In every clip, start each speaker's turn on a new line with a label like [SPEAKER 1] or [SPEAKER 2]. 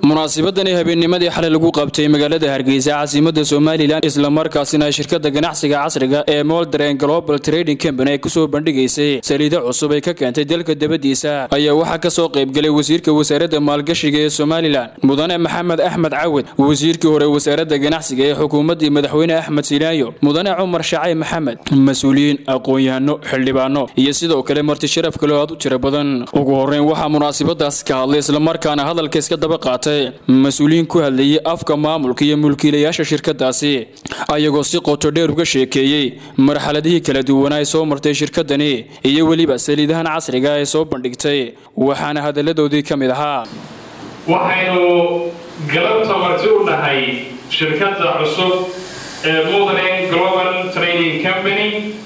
[SPEAKER 1] munaasabadani habeennimadii xalay lagu qabtay magaalada hargeysa caasimada somalilan islamarkaasina shirkada ganacsiga casriga ee moldren global trading company ay kusoo bandhigaysay saliido cusub ay ka keentay dalka dabadiisa ayaa waxaa kasoo qaybgalay wasiirka wasaaradda maalgashiga ee somalilan mudane maxamed axmed cawad wasiirkii hore wasaaradda ganacsiga ee xukuumaddii madaxweyne axmed silaayo mudane cumar shacay maxamed mas-uuliyiin aqoon-yahano xildhibaano iyo sidoo kale marti sharaf kale oo aad u tiro badan ugu horeyn waxaa munaasabadaas ka hadlay islamarkaana hadalka iska daba qaatay mas-uuliyiin ku hadlayay afka maamulka iyo mulkiilayaasha shirkadaasi ayagoo si qoto dheer uga sheekeeyey marxaladihii kala duwanaa ay soo martay shirkadani iyo weliba saliidahan casriga ay soo bandhigtay waxaana hadalladoodii ka mid ahaa
[SPEAKER 2] waxaynu galabta marti u nahay shirkadda cusub ee modern global trading company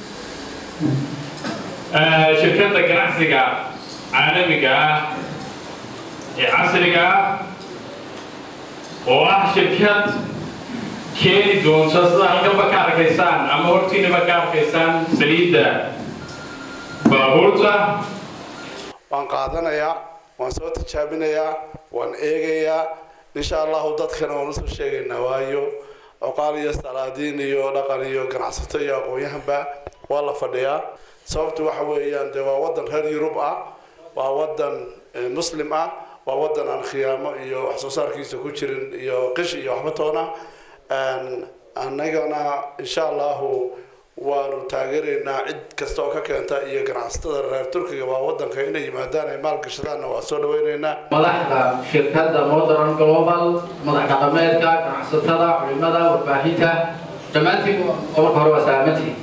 [SPEAKER 2] shirkadda ganacsiga caalamiga ah ee casriga ah oo ah shirkad keeni doonta sida halkanba ka arkaysaan ama hortiinaba ka arkaysaan saliidda baabuurta
[SPEAKER 3] waan qaadanayaa waan soo tijaabinayaa waan eegayaa insha allahu dadkana waan usoo sheegaynaa waayo oqaal iyo salaadiin iyo dhaqan iyo ganacsato iyo aqoon-yahanba waa la fadhiyaa sababtu waxa weeyaan dee waa wadan reer yurub ah waa wadan muslim ah waa wadan aan khiyaamo iyo wax soo saarkiisa ku jirin iyo qish iyo waxba toona annagana insha allahu waanu taageeraynaa cid kasta oo ka keenta iyo ganacsatada reer turkiga waa wadanka inay yimaadaan ay maalgashadaanna waa soo dhaweynaynaa
[SPEAKER 4] madaxda shirkadda modern global madax dhaqameedka ganacsatada culimada warbaahinta dhammaantiin marka hore waa salaamantii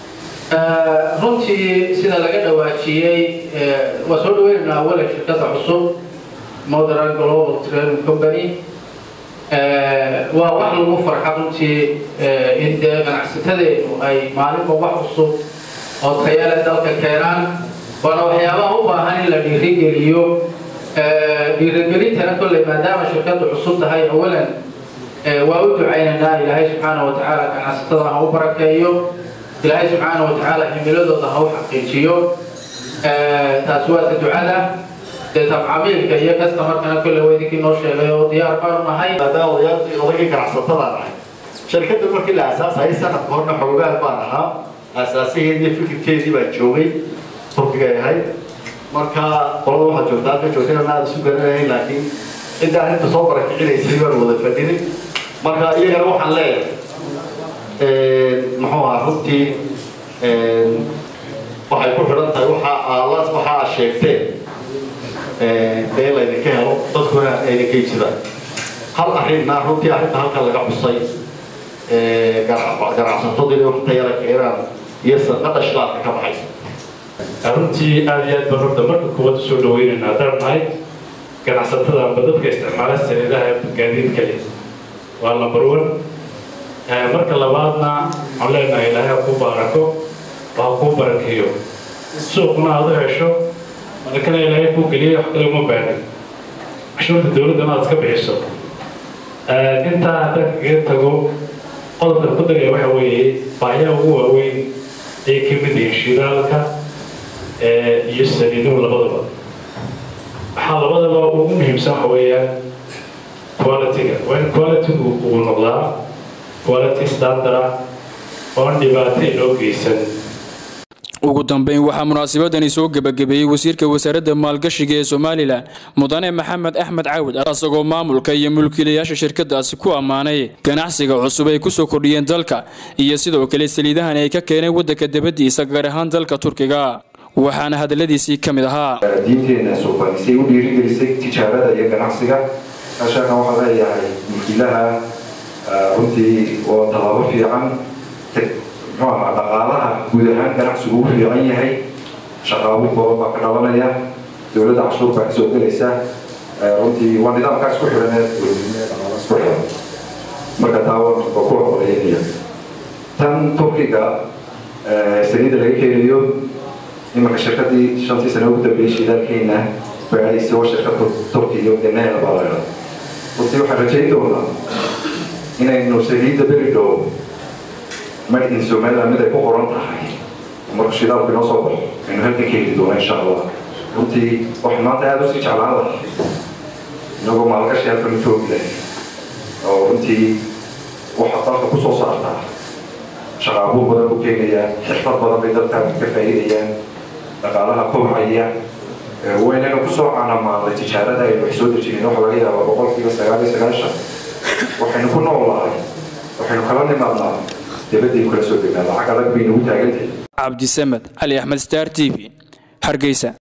[SPEAKER 4] runtii sida laga dhawaajiyey waa soo dhaweynaynaa awala shirkadda cusub modern global trading company waa wax lagu farxa runtii in dee ganacsatadeenu ay maalinba wax cusub oo tayale dalka keenaan waana waxyaabaha u baahan in la dhiirigeliyo dhiirigelintana kolley maadaama shirkaddu cusub tahay awalan waa u ducaynaynaa ilaahay subxaana wa tacaala ganacsatada ha u barakeeyo ilaahay subxaana wa tacaala ximiladooda ha u xaqiijiyo taasi waa ta ducada dee tabcamiilka iyo kastamarkana kolle waa idinkii noo sheegay oo diyaar baanu nahay
[SPEAKER 5] maadaama odayaashii odagii ganacsatada nahay shirkadda markii la aasaasayay sanadka horna xoogaal baan ahaa aasaasiheedii iyo fikirkeedii baa joogay turkigay ahayd marka qolada waxaa joogta halka joogtayna aada isu garanayn laakiin cidda arrinta soo barakicinaysay baan wada fadhinay marka iyagana waxaan leeyahay muxuu ahaa runtii waxay ku xidhan tahay waxa aalaas waxa aad sheegteen dee laydinka helo dadkuna aydinka iibsadaan hal arrinna runtii arrinta halkan laga xusay ganacsatadu inay wax tayala keenaan iyo sanqada shidaalka ka baxaysa
[SPEAKER 2] runtii aada iyo aad baan horta marka kuwaad usoo dhaweynaynaa haddaan nahay ganacsatada amba dadka isticmaala saliidaha gaadiidka leh waa number one marka labaadna waxaan leenahay ilaahay ha kuu baarako oo ha kuu barakeeyo suuqna aad u hesho malakana ilaahay kuu geliyay wax kale uma baahnin cashuurta dowladdana aad iska bixiso intaa haddaan kaga tago qodobkan ku dagaya waxa weeye baayaha ugu waaweyn ay ka mid yihiin shidaalka iyo saliiduhu labadaba waxaa labadaba ugu muhiimsan waxa weeyaan quality-ga waa in quality-gu uu noqdaa quality standard ah oon dhibaato inoo geysan
[SPEAKER 1] ugu dambeyn waxaa munaasabadani soo gebagabeeyey wasiirka wasaaradda maalgashiga ee somalilan mudane maxamed axmed cawad asagoo maamulka iyo mulkiilayaasha shirkadaasi ku ammaanay ganacsiga cusub ay kusoo kordhiyeen dalka iyo sidoo kale saliidahan ay ka keeneen waddanka dabadiisa gaar ahaan dalka turkiga waxaana hadaladiisii ka mid ahaa
[SPEAKER 6] diinteena suubanisay u dhiirigelisay tijaarada iyo ganacsiga meeshaana waxaa leeyahay mulkiilaha runtii oo tallaabo fiican muxuu ahaa dhaqaalaha guud ahaan ganacsigu u fiican yahay shaqaabo badan baa ka dhalanaya dowladda cashuur baa kasoo gelaysa runtii waa nidaamkaas ku xidhaneed dhaqaalaas ku xidhan marka taa waa ku horeynaya tan turkiga saliidda laga keenayo imanka shirkadii shantii sano ugu dambeeyey shidaalkeena baadhaysa waa shirkadda turkiga ganeel baa la idhaa runtii waxaan rajayn doonaa inaynu saliidda beri dhow made in somaliland mid ay ku qoran tahay marka shidaalku inoo soo baxo aynu halkan ka heli doona insha allah runtii waxaan maanta aada usii jeclaan lahay inagoo maalgashi halkan u joogi lahay oo runtii waxa dalka kusoo saartaa shaqaabuur badan ku keenayaan xirfad badan bay dadka ka faa'iidayaan dhaqaalaha kobcaya waynaynu kusoo caanamaalnay tijaarada aynu wax soo dejinin waxa laga yaabaa boqolkiiba sagaal iyo sagaashan waxaynu ku noolahay waxaynu kala nimaadnaa dabadaynu kala soo degnaa lacag adag bay nagu taagantahay
[SPEAKER 1] cabdisamed cali axmed star t v hargeysa